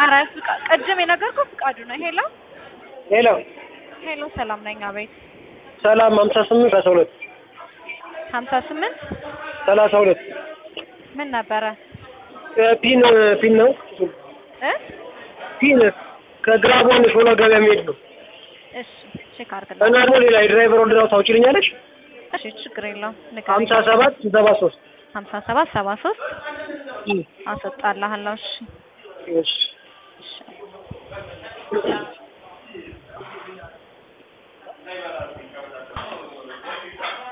ኧረ ፍቃ- ቅድም የነገርኩህ ፍቃዱ ነው። ሄሎ ሄሎ ሄሎ፣ ሰላም ነኝ። አቤት። ሰላም ሀምሳ ስምንት ሰላሳ ሁለት ሀምሳ ስምንት ሰላሳ ሁለት ምን ነበረ ፒን ፒን ነው እ ፒን ከግራቦን ሾላ ገበያ የሚሄድ ነው እሺ ቼክ እና አድርግልኝ። ደግሞ ሌላ የድራይቨር ወርድናው ታውጪልኛለሽ እሺ ችግር የለውም። ሀምሳ ሰባት ሰባ ሶስት ሀምሳ ሰባት ሰባ ሶስት አስወጣልሃለሁ። እሺ እሺ እሺ